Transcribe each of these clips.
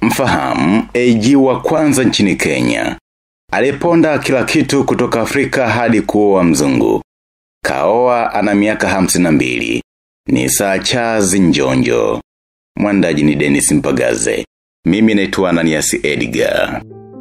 Mfahamu, AG wa kwanza nchini Kenya. Aliponda kila kitu kutoka Afrika hadi kuoa mzungu. Kaoa ana miaka hamsini na mbili. Ni saa chazi njonjo. Mwandaji ni Dennis Mpagaze. Mimi naitwa Ananias Edgar.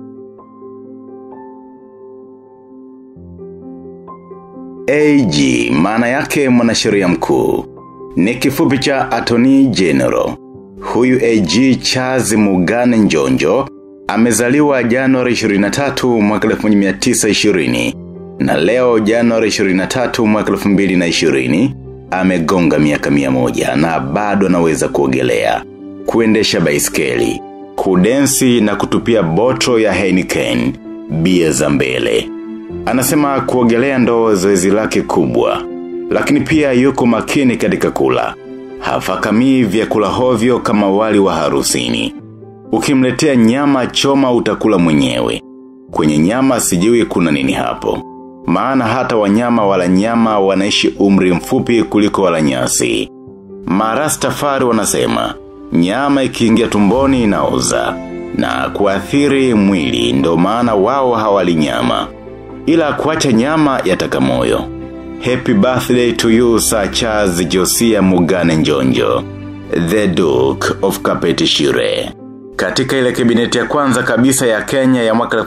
AG maana yake mwanasheria mkuu. Ni kifupi cha Attorney General. Huyu AG Charles Mugane Njonjo amezaliwa Januari 23 mwaka 1920 na leo Januari 23 mwaka 2020 amegonga miaka mia moja na bado anaweza kuogelea, kuendesha baiskeli, kudensi na kutupia botro ya Heineken, bia za mbele. Anasema kuogelea ndo zoezi lake kubwa, lakini pia yuko makini katika kula. Hafakamii vyakula hovyo kama wali wa harusini. Ukimletea nyama choma utakula mwenyewe. Kwenye nyama sijui kuna nini hapo. Maana hata wanyama wala nyama wanaishi umri mfupi kuliko wala nyasi. Marastafari wanasema, nyama ikiingia tumboni inaoza. Na kuathiri mwili ndo maana wao hawali nyama. Ila kuacha nyama yataka moyo. Happy birthday to you Sir Charles Josia Mugane Njonjo. The Duke of Kapetishire. Katika ile kabineti ya kwanza kabisa ya Kenya ya mwaka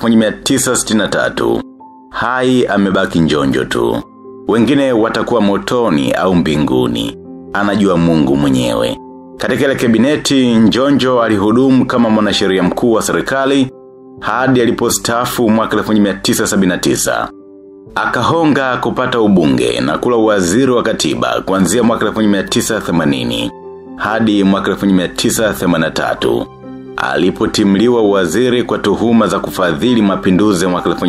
1963, hai amebaki njonjo tu. Wengine watakuwa motoni au mbinguni. Anajua mungu mwenyewe. Katika ile kabineti njonjo alihudumu kama mwanasheria mkuu wa serikali hadi alipostaafu mwaka 1979. Akahonga kupata ubunge na kula waziri wa katiba kuanzia mwaka 1980 hadi mwaka 1983 alipotimliwa waziri kwa tuhuma za kufadhili mapinduzi ya mwaka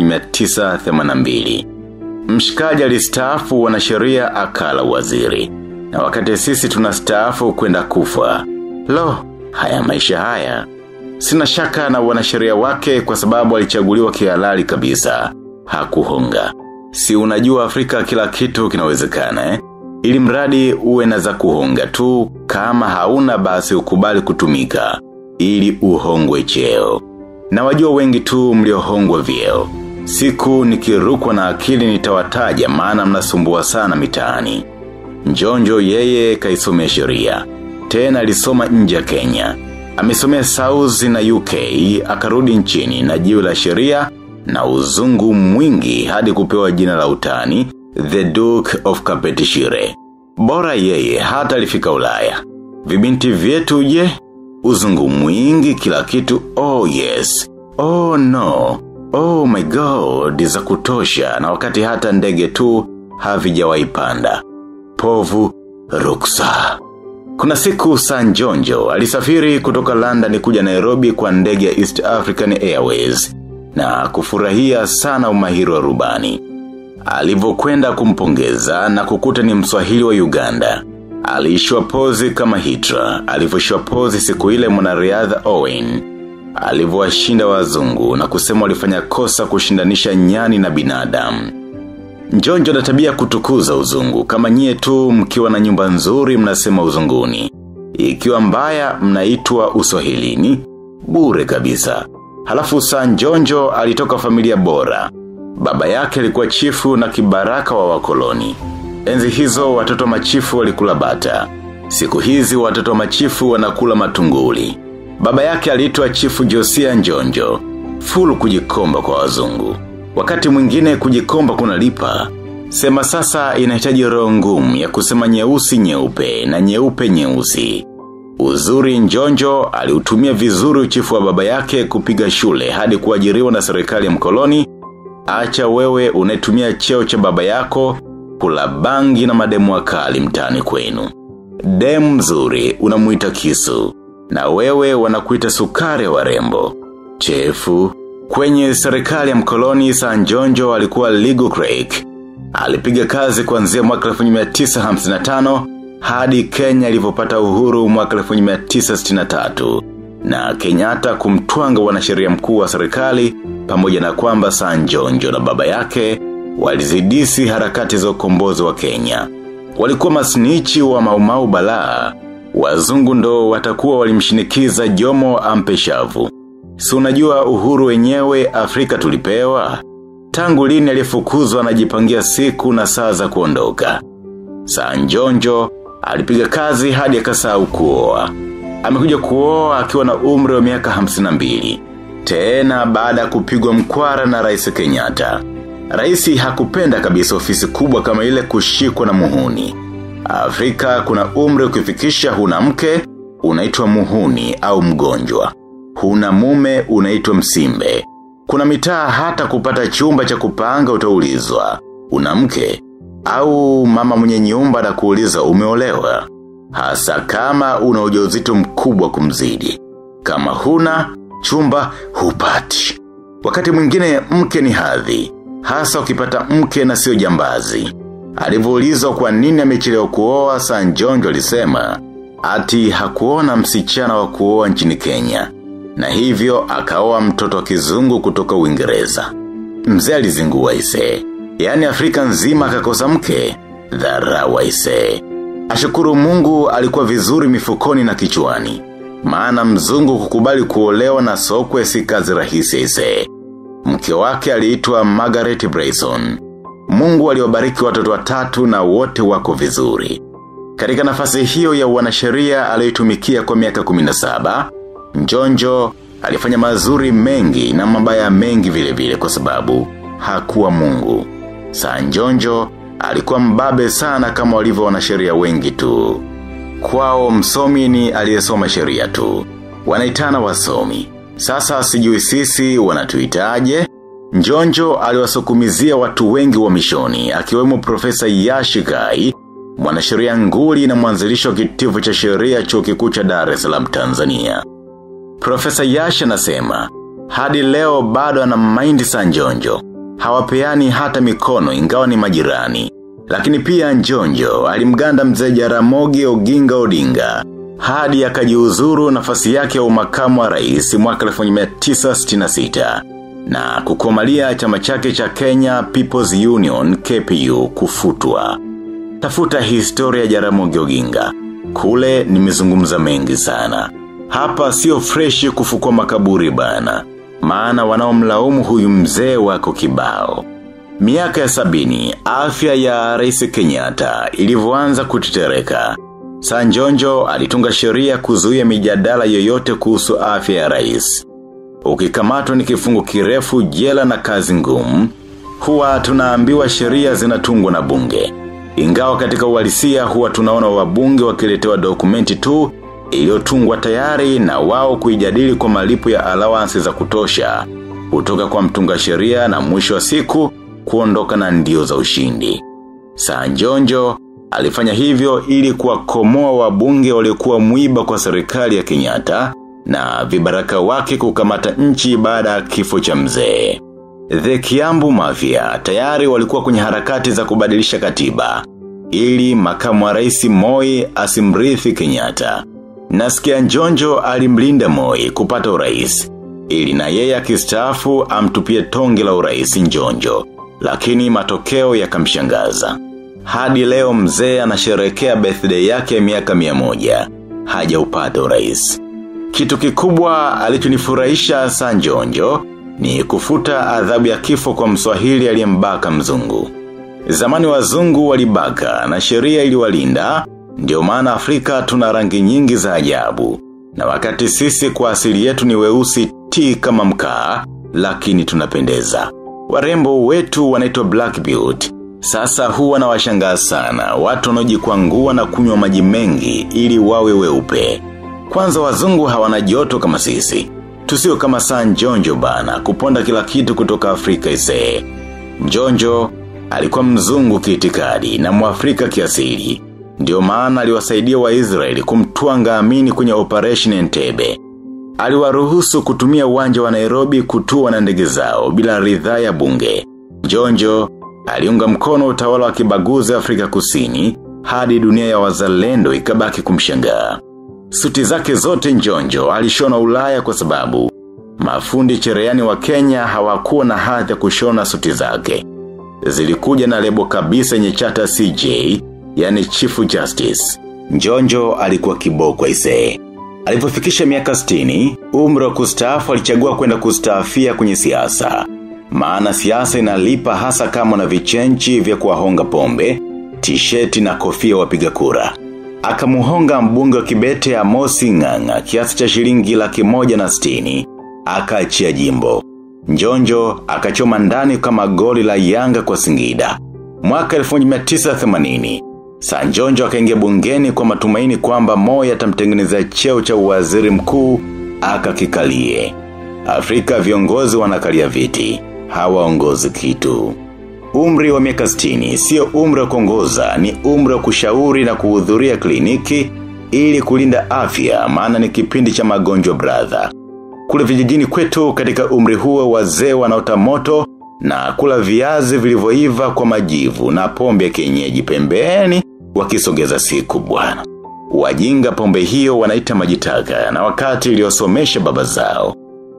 1982. Mshikaji alistaafu wanasheria akala waziri. Na wakati sisi tunastaafu kwenda kufa. Lo, haya maisha haya. Sina shaka na wanasheria wake kwa sababu alichaguliwa kihalali kabisa. Hakuhonga. Si unajua Afrika kila kitu kinawezekana eh? Ili mradi uwe na za kuhonga tu kama hauna basi ukubali kutumika. Ili uhongwe cheo. Na wajua wengi tu mliohongwa vyeo. Siku nikirukwa na akili nitawataja maana mnasumbua sana mitaani. Njonjo yeye kaisomea sheria. Tena alisoma nje ya Kenya. Amesomea South na UK, akarudi nchini na jiwe la sheria na uzungu mwingi hadi kupewa jina la utani, The Duke of Kapetishire. Bora yeye hata alifika ulaya. Vibinti vyetu je, uzungu mwingi kila kitu, oh yes, oh no, oh my god, za kutosha na wakati hata ndege tu havijawaipanda. Povu, ruksa. Kuna siku Sanjonjo alisafiri kutoka London kuja Nairobi kwa ndege ya East African Airways na kufurahia sana umahiri wa rubani. Alivyokwenda kumpongeza na kukuta ni mswahili wa Uganda. Aliishwa pozi kama hitra, alivyoshwa pozi siku ile mwanariadha Owen. Alivyowashinda wazungu na kusema walifanya kosa kushindanisha nyani na binadamu. Njonjo na tabia kutukuza uzungu, kama nyie tu mkiwa na nyumba nzuri mnasema uzunguni. Ikiwa mbaya mnaitwa uswahilini, bure kabisa. Halafu saa njonjo alitoka familia bora. Baba yake alikuwa chifu na kibaraka wa wakoloni. Enzi hizo watoto machifu walikula bata. Siku hizi watoto machifu wanakula matunguli. Baba yake aliitwa chifu Josia Njonjo. Fulu kujikomba kwa wazungu. Wakati mwingine kujikomba kunalipa. Sema sasa inahitaji roho ngumu ya kusema nyeusi nyeupe na nyeupe nyeusi. Uzuri njonjo aliutumia vizuri uchifu wa baba yake kupiga shule hadi kuajiriwa na serikali ya mkoloni. Acha wewe unetumia cheo cha baba yako kula bangi na mademu wakali mtani kwenu. Demu mzuri unamuita kisu na wewe wanakuita sukari wa rembo. Chefu, kwenye serikali ya mkoloni Sanjonjo alikuwa legal crack. Alipiga kazi kuanzia mwaka 1955 hadi Kenya ilivyopata uhuru mwaka 1963 na Kenyatta kumtwanga wanasheria mkuu wa serikali pamoja na kwamba Sanjonjo na baba yake walizidisi harakati za ukombozi wa Kenya. Walikuwa masnichi wa maumau balaa Wazungu ndo watakuwa walimshinikiza jomo ampe shavu. Si unajua uhuru wenyewe Afrika tulipewa? Tangu lini alifukuzwa anajipangia siku na saa za kuondoka. Saa njonjo, alipiga kazi hadi akasahau kuoa. Amekuja kuoa akiwa na umri wa miaka 52. Tena baada ya kupigwa mkwara na rais Kenyatta. Raisi hakupenda kabisa ofisi kubwa kama ile kushikwa na muhuni. Afrika kuna umri ukifikisha huna mke, unaitwa muhuni au mgonjwa. Huna mume unaitwa msimbe. Kuna mitaa hata kupata chumba cha kupanga utaulizwa. Una mke au mama mwenye nyumba na kuuliza umeolewa. Hasa kama una ujauzito mkubwa kumzidi. Kama huna, chumba hupati. Wakati mwingine mke ni hadhi. Hasa ukipata mke na sio jambazi. Alivoulizwa kwa nini amechelewa kuoa Sanjonjo alisema ati hakuona msichana wa kuoa nchini Kenya na hivyo akaoa mtoto wa kizungu kutoka Uingereza. Mzee alizingua ise. Yaani Afrika nzima akakosa mke. Dharau ise. Ashukuru Mungu alikuwa vizuri mifukoni na kichwani. Maana mzungu kukubali kuolewa na sokwe si kazi rahisi ise. Mke wake aliitwa Margaret Brayson. Mungu aliwabariki watoto watatu na wote wako vizuri. Katika nafasi hiyo ya wanasheria aliyotumikia kwa miaka 17, Njonjo alifanya mazuri mengi na mabaya mengi vile vile kwa sababu hakuwa Mungu. Saa Njonjo alikuwa mbabe sana kama walivyo wanasheria wengi tu. Kwao msomi ni aliyesoma sheria tu. Wanaitana wasomi. Sasa sijui sisi wanatuitaje? Njonjo aliwasukumizia watu wengi wa mishoni, akiwemo profesa Yashikai, mwanasheria nguli na mwanzilisho wa kitivo cha sheria chuo kikuu cha Dar es Salaam Tanzania. Profesa Yash anasema, hadi leo bado ana maindi sa njonjo. Hawapeani hata mikono ingawa ni majirani. Lakini pia njonjo alimganda mzee Jaramogi Oginga Odinga. Hadi akajiuzuru nafasi yake ya umakamu wa rais mwaka 1966 na kukomalia chama chake cha Kenya People's Union KPU kufutwa. Tafuta historia Jaramogi Oginga. Kule nimezungumza mengi sana. Hapa sio freshi kufukua makaburi bana. Maana wanaomlaumu huyu mzee wako kibao. Miaka ya sabini, afya ya rais Kenyatta ilivyoanza kutetereka. Sanjonjo alitunga sheria kuzuia mijadala yoyote kuhusu afya ya rais. Ukikamatwa ni kifungo kirefu jela na kazi ngumu, huwa tunaambiwa sheria zinatungwa na bunge. Ingawa katika uhalisia huwa tunaona wabunge wakiletewa dokumenti tu iliyotungwa tayari na wao kuijadili kwa malipo ya allowance za kutosha kutoka kwa mtunga sheria na mwisho wa siku kuondoka na ndio za ushindi. Sanjonjo alifanya hivyo ili kuwakomoa wabunge waliokuwa mwiba kwa serikali ya Kenyatta na vibaraka wake kukamata nchi baada ya kifo cha mzee. The Kiambu Mafia tayari walikuwa kwenye harakati za kubadilisha katiba ili makamu wa rais Moi asimrithi Kenyatta. Nasikia Njonjo alimlinda Moi kupata urais ili na yeye akistaafu amtupie tonge la urais Njonjo, lakini matokeo yakamshangaza. Hadi leo mzee anasherekea birthday yake ya miaka mia moja, hajaupata urais. Kitu kikubwa alichonifurahisha Sanjonjo ni kufuta adhabu ya kifo kwa mswahili aliyembaka mzungu. Zamani wazungu walibaka na sheria iliwalinda, ndio maana Afrika tuna rangi nyingi za ajabu. Na wakati sisi kwa asili yetu ni weusi ti kama mkaa, lakini tunapendeza. Warembo wetu wanaitwa Black Beauty. Sasa huwa na washangaa sana, watu wanaojikwangua na kunywa maji mengi ili wawe weupe. Kwanza wazungu hawana joto kama sisi. Tusio kama saa njonjo bana, kuponda kila kitu kutoka Afrika isee. Njonjo, alikuwa mzungu kiitikadi na muafrika kiasili. Ndio maana aliwasaidia wa Israeli kumtuanga amini kwenye Operation Entebbe. Aliwaruhusu kutumia uwanja wa Nairobi kutua na ndege zao bila ridhaa ya bunge. Njonjo, aliunga mkono utawala wa kibaguzi Afrika kusini, hadi dunia ya wazalendo ikabaki kumshangaa. Suti zake zote njonjo alishona ulaya kwa sababu mafundi cherehani wa Kenya hawakuwa na hadhi ya kushona suti zake. Zilikuja na lebo kabisa yenye chata CJ, yani Chief Justice. Njonjo alikuwa kiboko isee. Alipofikisha miaka 60, umri wa kustaafu alichagua kwenda kustaafia kwenye siasa. Maana siasa inalipa hasa kama na vichenchi vya kuwahonga pombe, tisheti na kofia wapiga kura. Akamuhonga mbunge wa kibete ya Mosi Nganga kiasi cha shilingi laki moja na stini. Akaachia jimbo. Njonjo akachoma ndani kama goli la Yanga kwa Singida. Mwaka 1980 Sanjonjo akaingia bungeni kwa matumaini kwamba Moi atamtengeneza cheo cha uwaziri mkuu akakikalie. Afrika viongozi wanakalia viti, hawaongozi kitu. Umri wa miaka 60 sio umri wa kuongoza, ni umri wa kushauri na kuhudhuria kliniki ili kulinda afya, maana ni kipindi cha magonjwa brother. Kule vijijini kwetu katika umri huo wazee wanaota moto na kula viazi vilivyoiva kwa majivu na pombe ya kienyeji pembeni wakisogeza siku bwana. Wajinga pombe hiyo wanaita majitaka na wakati iliyosomesha baba zao.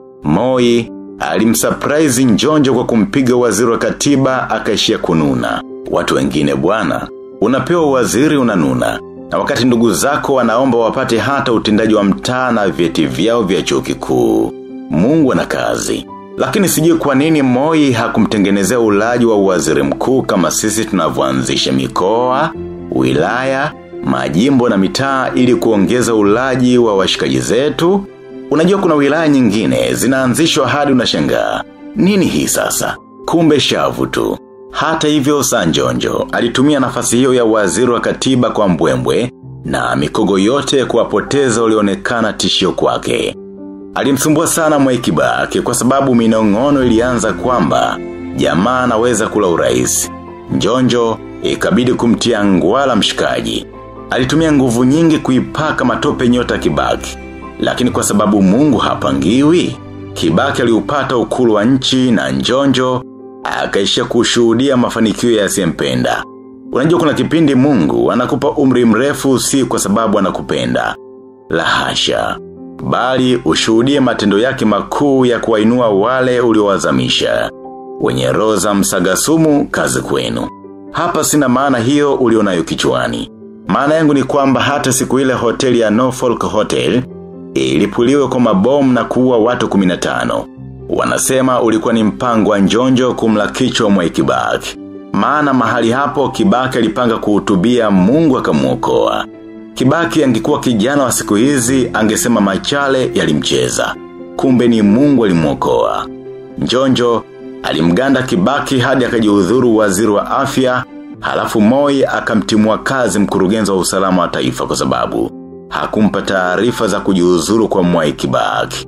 Moi alimsurprise njonjo kwa kumpiga waziri wa katiba akaishia kununa. Watu wengine bwana, unapewa waziri unanuna. Na wakati ndugu zako wanaomba wapate hata utendaji wa mtaa na vyeti vyao vya chuo kikuu. Mungu ana kazi. Lakini sijui kwa nini Moi hakumtengenezea ulaji wa waziri mkuu kama sisi tunavyoanzisha mikoa, wilaya, majimbo na mitaa ili kuongeza ulaji wa washikaji zetu. Unajua kuna wilaya nyingine zinaanzishwa hadi unashangaa. Nini hii sasa? Kumbe shavu tu. Hata hivyo Sanjonjo alitumia nafasi hiyo ya waziri wa katiba kwa mbwembwe na mikogo yote kuwapoteza ulionekana tishio kwake. Alimsumbua sana mwekibake kwa sababu minong'ono ilianza kwamba jamaa anaweza kula urais. Njonjo ikabidi kumtia ngwala mshikaji. Alitumia nguvu nyingi kuipaka matope nyota kibaki. Lakini kwa sababu mungu hapangiwi, kibaki aliupata ukulu wa nchi na njonjo, akaishia kushuhudia mafanikio ya siyempenda. Unajua kuna kipindi mungu anakupa umri mrefu si kwa sababu anakupenda. La hasha. Bali ushuhudie matendo yake makuu ya kuwainua wale uliowazamisha. Wenye roza msagasumu kazi kwenu. Hapa sina maana hiyo ulionayo kichwani. Maana yangu ni kwamba hata siku ile hoteli ya Norfolk Hotel ilipuliwe kwa mabomu na kuua watu 15. Wanasema ulikuwa ni mpango wa njonjo kumla kichwa mwa kibaki. Maana mahali hapo kibaki alipanga kuhutubia mungu akamuokoa. Kibaki angekuwa kijana wa siku hizi angesema machale yalimcheza. Kumbe ni mungu alimuokoa. Njonjo alimganda kibaki hadi akajiudhuru waziri wa afya, halafu moi akamtimua kazi mkurugenzi wa usalama wa taifa kwa sababu hakumpa taarifa za kujiuzuru kwa mwai kibaki.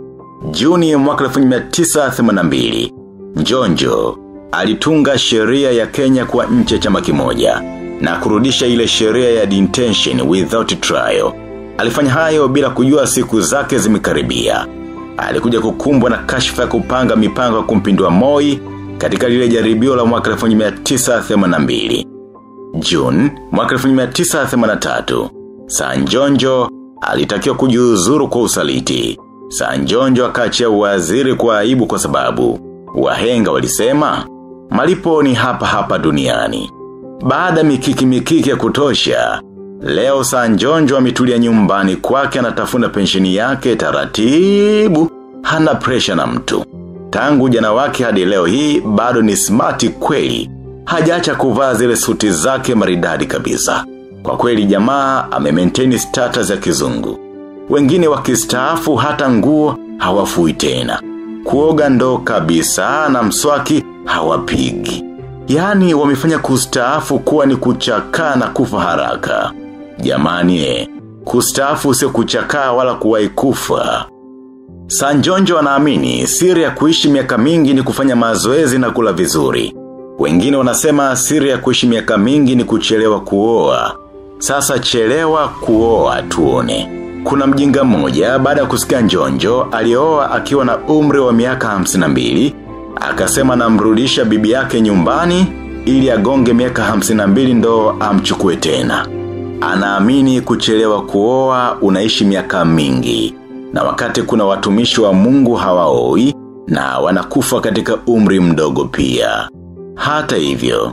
Juni mwaka 1982, Njonjo alitunga sheria ya Kenya kwa nchi ya chama kimoja na kurudisha ile sheria ya detention without trial. Alifanya hayo bila kujua siku zake zimekaribia. Alikuja kukumbwa na kashfa ya kupanga mipango ya kumpindua Moi katika lile jaribio la mwaka 1982. June mwaka 1983, Sanjonjo alitakiwa kujiuzuru kwa usaliti. Sanjonjo akaachia waziri kwa aibu kwa sababu wahenga walisema malipo ni hapa hapa duniani. Baada mikiki mikiki ya kutosha, leo Sanjonjo ametulia nyumbani kwake anatafuna pensheni yake taratibu, hana presha na mtu. Tangu jana wake hadi leo hii bado ni smart kweli. Hajacha kuvaa zile suti zake maridadi kabisa. Kwa kweli jamaa ame-maintain status ya kizungu. Wengine wakistaafu hata nguo hawafui tena. Kuoga ndo kabisa na mswaki hawapigi. Yaani wamefanya kustaafu kuwa ni kuchakaa na kufa haraka. Jamani eh, kustaafu sio kuchakaa wala kuwahi kufa. Sanjonjo anaamini siri ya kuishi miaka mingi ni kufanya mazoezi na kula vizuri. Wengine wanasema siri ya kuishi miaka mingi ni kuchelewa kuoa. Sasa chelewa kuoa tuone. Kuna mjinga mmoja baada ya kusikia njonjo alioa akiwa na umri wa miaka 52 akasema namrudisha bibi yake nyumbani ili agonge miaka 52 ndo amchukue tena. Anaamini kuchelewa kuoa unaishi miaka mingi na wakati kuna watumishi wa Mungu hawaoi na wanakufa katika umri mdogo pia. Hata hivyo,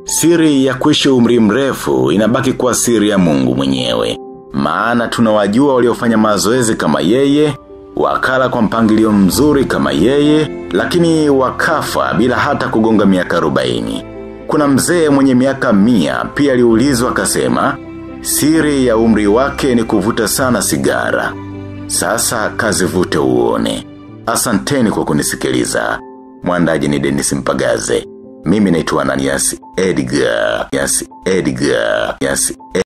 Siri ya kuishi umri mrefu inabaki kuwa siri ya mungu mwenyewe. Maana tunawajua waliofanya mazoezi kama yeye, wakala kwa mpangilio mzuri kama yeye, lakini wakafa bila hata kugonga miaka 40. Kuna mzee mwenye miaka mia pia aliulizwa akasema, siri ya umri wake ni kuvuta sana sigara. Sasa kazi vute uone. Asanteni kwa kunisikiliza. Mwandaji ni Dennis Mpagaze. Mimi naitwa Ananias Edgar. Yes, Edgar. Yes,